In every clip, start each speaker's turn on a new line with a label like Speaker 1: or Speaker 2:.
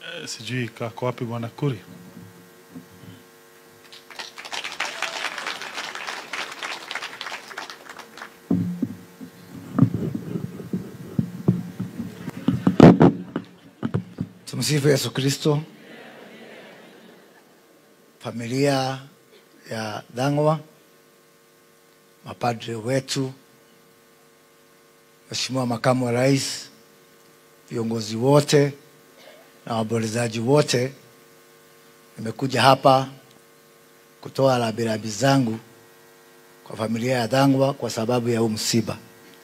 Speaker 1: Eh, sijui kako wapi bwana Kuri.
Speaker 2: Tumsifu Yesu Kristo. Familia ya Dhangwa, mapadre wetu, Mheshimiwa Makamu wa Rais, viongozi wote na waombolezaji wote, nimekuja hapa kutoa rambirambi zangu kwa familia ya Dhangwa kwa sababu ya huu msiba,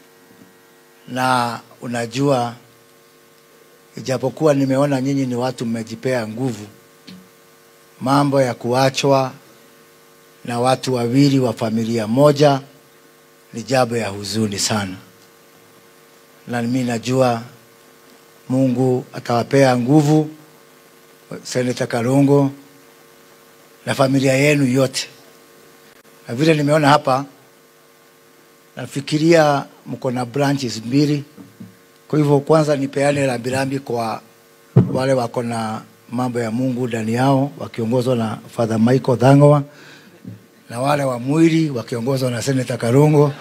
Speaker 2: na unajua ijapokuwa nimeona nyinyi ni watu mmejipea nguvu, mambo ya kuachwa na watu wawili wa familia moja ni jambo ya huzuni sana, na mimi najua Mungu atawapea nguvu Seneta Kalongo na familia yenu yote, na vile nimeona hapa, nafikiria mko na branches mbili kwa hivyo kwanza nipeane rambirambi kwa wale wako na mambo ya Mungu ndani yao wakiongozwa na Father Michael Dhangwa na wale wa mwili wakiongozwa na Senator Karungo.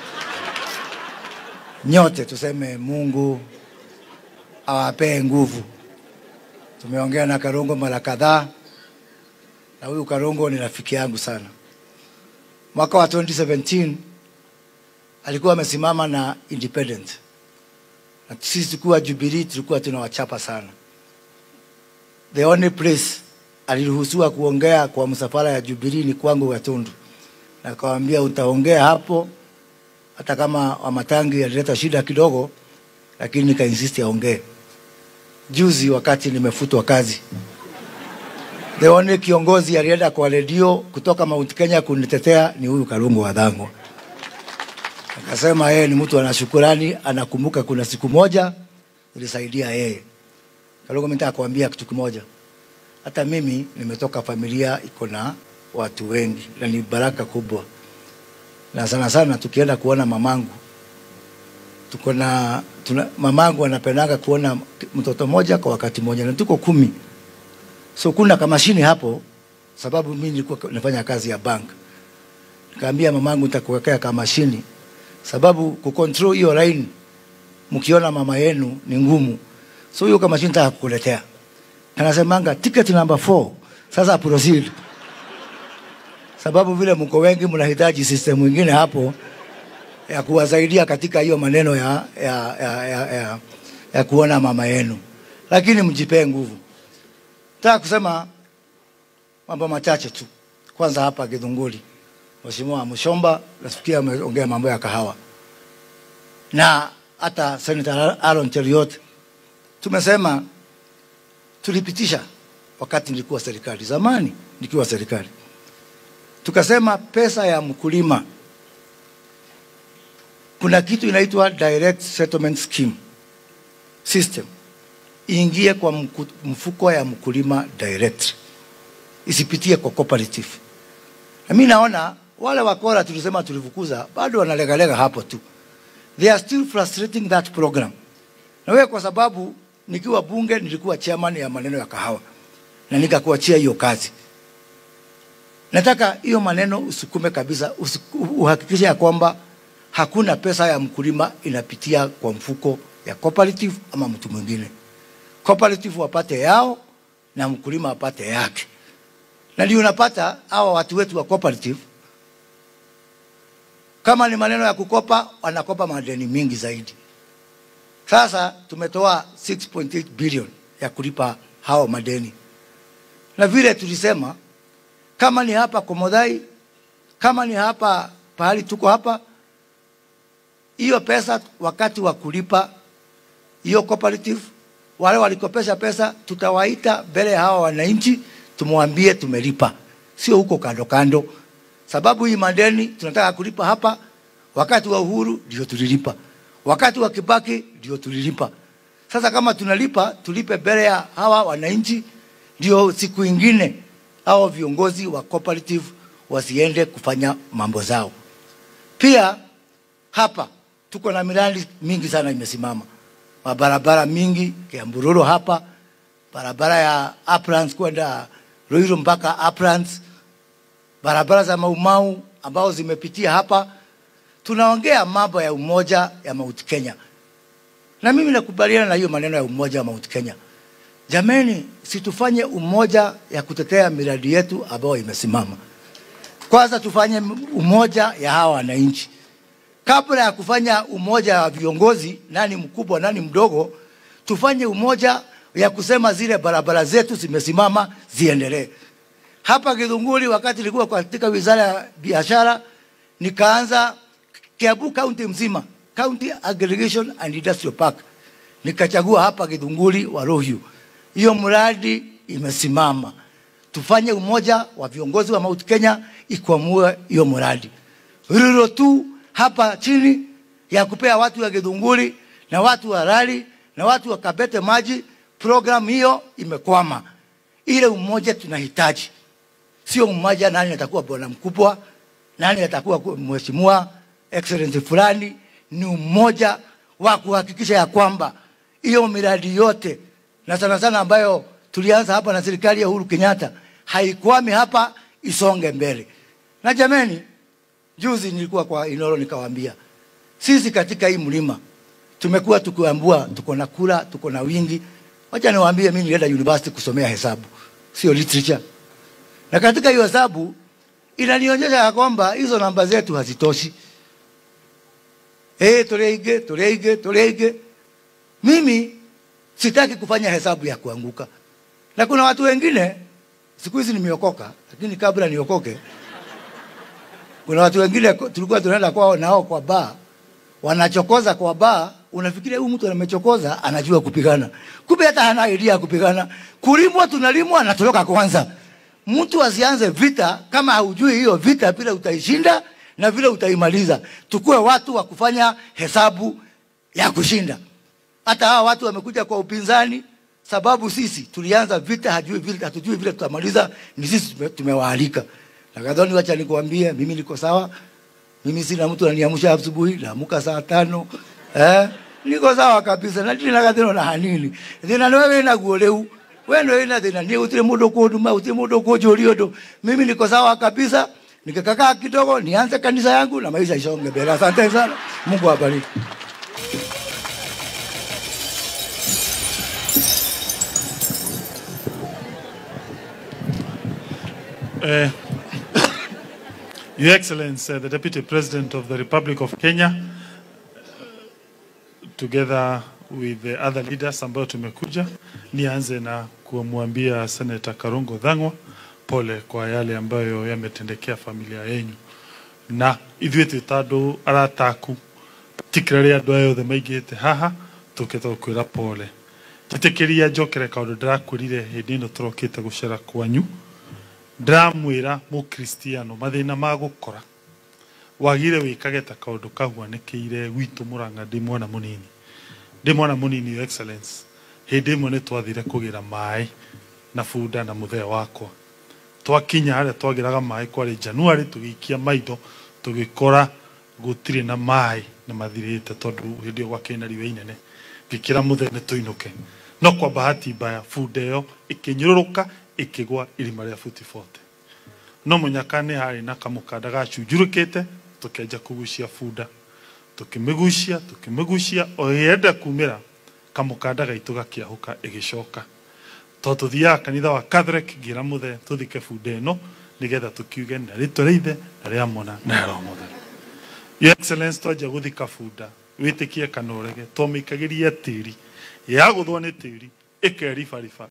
Speaker 2: Nyote tuseme Mungu awapee nguvu. Tumeongea na Karungo mara kadhaa, na huyu Karungo ni rafiki yangu sana. Mwaka wa 2017 alikuwa amesimama na independent na sisi tukiwa Jubilee tulikuwa tunawachapa sana. The only place aliruhusiwa kuongea kwa msafara ya Jubilee ni kwangu Gatundu, na akawambia utaongea hapo, hata kama Wamatangi alileta shida kidogo, lakini nikainsist aongee. Juzi wakati nimefutwa kazi, the only kiongozi alienda kwa redio kutoka Mount Kenya kunitetea ni huyu Kalungu wa Dhangwa. Akasema yeye ni mtu ana shukurani, anakumbuka kuna siku moja nilisaidia yeye. Kalongo, mimi nataka kuambia kitu kimoja. Hata mimi nimetoka familia iko na watu wengi na ni baraka kubwa, na sana sana tukienda kuona mamangu, tuko na tuna, mamangu anapendanga kuona mtoto moja kwa wakati moja, na tuko kumi, so kuna kamashini hapo, sababu mimi nilikuwa nafanya kazi ya bank. Nikaambia mamangu nitakuwekea kamashini sababu kucontrol hiyo line mkiona mama yenu ni ngumu, so hiyo kama shinta kukuletea. Anasemanga ticket number 4 sasa proceed, sababu vile mko wengi mnahitaji system mwingine hapo ya kuwasaidia katika hiyo maneno ya, ya, ya, ya, ya, ya kuona mama yenu, lakini mjipee nguvu. Nataka kusema mambo machache tu. Kwanza hapa Githunguri, Mheshimiwa Mshomba nasikia ameongea mambo ya kahawa na hata Senator Aaron Cheriot tumesema, tulipitisha wakati nilikuwa serikali, zamani nikiwa serikali, tukasema pesa ya mkulima, kuna kitu inaitwa direct settlement scheme system iingie kwa mku- mfuko ya mkulima direct, isipitie kwa cooperative. Na mimi naona wale wakora tulisema tulifukuza bado wanalegalega hapo tu, they are still frustrating that program. Na wewe kwa sababu nikiwa bunge nilikuwa chairman ya maneno ya kahawa na nikakuachia hiyo kazi. Nataka hiyo maneno usukume kabisa, usiku- uhakikishe ya kwamba hakuna pesa ya mkulima inapitia kwa mfuko ya cooperative ama mtu mwingine. Cooperative wapate yao na mkulima apate yake, na ndio unapata hawa watu wetu wa cooperative kama ni maneno ya kukopa, wanakopa madeni mingi zaidi. Sasa tumetoa 6.8 billion ya kulipa hao madeni, na vile tulisema, kama ni hapa Komodhai, kama ni hapa pahali tuko hapa, hiyo pesa wakati wa kulipa hiyo cooperative, wale walikopesha pesa, tutawaita mbele ya hawa wananchi, tumwambie tumelipa, sio huko kando kando sababu hii madeni tunataka kulipa hapa. Wakati wa Uhuru ndio tulilipa, wakati wa Kibaki ndio tulilipa. Sasa kama tunalipa, tulipe mbele ya hawa wananchi, ndio siku ingine hao viongozi wa cooperative wasiende kufanya mambo zao. Pia hapa tuko na miradi mingi sana imesimama, mabarabara mingi Kiambururu hapa barabara ya Uplands kwenda Ruiru mpaka Uplands, barabara za Maumau ambao zimepitia hapa. Tunaongea mambo ya umoja ya Mount Kenya, na mimi nakubaliana na hiyo maneno ya umoja wa Mount Kenya. Jameni, situfanye umoja ya kutetea miradi yetu ambayo imesimama. Kwanza tufanye umoja ya hawa wananchi kabla ya kufanya umoja wa viongozi, nani mkubwa nani mdogo, tufanye umoja ya kusema zile barabara zetu zimesimama ziendelee. Hapa Githunguri, wakati nilikuwa katika wizara ya biashara, nikaanza Kiambu kaunti mzima, County Aggregation and Industrial Park, nikachagua hapa Githunguri wa Ruiru. Hiyo mradi imesimama. Tufanye umoja wa viongozi wa Mount Kenya ikwamue hiyo mradi. Ruiru tu hapa chini ya kupea watu wa Githunguri na watu wa Rari na watu wa Kabete maji, program hiyo imekwama. Ile umoja tunahitaji, sio umoja nani atakuwa bwana mkubwa, nani atakuwa mheshimiwa excellency fulani. Ni umoja wa kuhakikisha ya kwamba hiyo miradi yote na sana sana ambayo tulianza hapa na serikali ya Uhuru Kenyatta haikwami hapa, isonge mbele. Na jameni, Juzi nilikuwa kwa Inoro nikawaambia, sisi katika hii mlima tumekuwa tukiambua tuko na kura, tuko na wingi. Wacha niwaambie, mimi nilienda university kusomea hesabu, sio literature, na katika hiyo hesabu inanionyesha ya kwamba hizo namba zetu hazitoshi. Eh, tureige tureige tureige. Mimi sitaki kufanya hesabu ya kuanguka, na kuna watu wengine siku hizi nimeokoka, lakini kabla niokoke kuna watu wengine tulikuwa tunaenda kwao nao kwa baa, wanachokoza kwa baa. Unafikiria huyu mtu amechokoza, anajua kupigana, kumbe hata hana idea ya kupigana. Kulimwa tunalimwa, anatoroka kwanza. Mtu asianze vita kama haujui hiyo vita vile utaishinda na vile utaimaliza. Tukue watu wa kufanya hesabu ya kushinda. Hata hawa watu wamekuja kwa upinzani, sababu sisi tulianza vita, hajui vile, hatujui vile tutamaliza, ni sisi tumewaalika. Na Gathoni, wacha nikwambie, mimi niko sawa. Mimi sina mtu ananiamsha asubuhi, naamuka saa tano. Eh? Niko sawa kabisa. Na ndina gathino na hanini. Thina no wewe na guoleu. Wewe ndio ina thina ni utire mundu kunduma, utire mundu kunjuri undu. Mimi niko sawa kabisa. Nikikakaa kidogo nianze kanisa yangu na maisha isonge mbele. Asante sana. Mungu awabariki.
Speaker 1: Uh, Your Excellency, uh, the Deputy President of the Republic of Kenya, uh, together with the other leaders ambao tumekuja, nianze na kumwambia Senator Karungo Dhang'wa pole kwa yale ambayo yametendekea familia yenyu na ithuĩ twĩ ta andũ arata aku tikira rĩa andũ aya othe maingĩte haha tũkĩte gũkwĩra pole njĩtĩkĩria njokere kaũndũ ndĩrakwĩrire hĩndĩ ĩno tũrokĩte gũcera kwanyu ndĩramwĩra mũkristiano mathĩna ma gũkora wagire wĩkage ta kaũndũ kahuanĩkĩire gwitũ mũrang'a ndĩ mwana mũnini ndĩ mwana mũnini your excellence hĩndĩ ĩmwe nĩ twathire kũgĩra maĩ na bunda na mũthee wakwa twakinya harĩa twagĩraga maĩ kwarĩ januari tũgĩikia maitho tũgĩkora gũtirĩ na maĩ nĩ mathirĩte tondũ hĩndĩ ĩyo gwakĩrĩ na riũa inene ngĩkĩra mũthee nĩ tũinũke no kwa bahati mbaya bunda ĩyo ĩkĩnyũrũrũka ĩkĩgwa irima rĩa buti bote no mũnyaka nĩ harĩ na kamũkanda gacunjurũkĩte tũkĩanja kũgucia bunda tũkĩmĩgucia tũkĩmĩgucia o yenda kumĩra kamũkanda gaitũ gakĩahũka ĩgĩcoka tondũ tũthiaga kanitha wa Catholic ngĩra mũthee tũthike bunda ĩno nĩgetha tũkiuge na rĩtwa rĩa ithe na rĩa mwana na rĩa roho mũtheru your excellence twanjia gũthika bunda wĩtĩkie kana ũrege twamĩikagĩria tĩri yagũthwo nĩ tĩri ĩkeribariba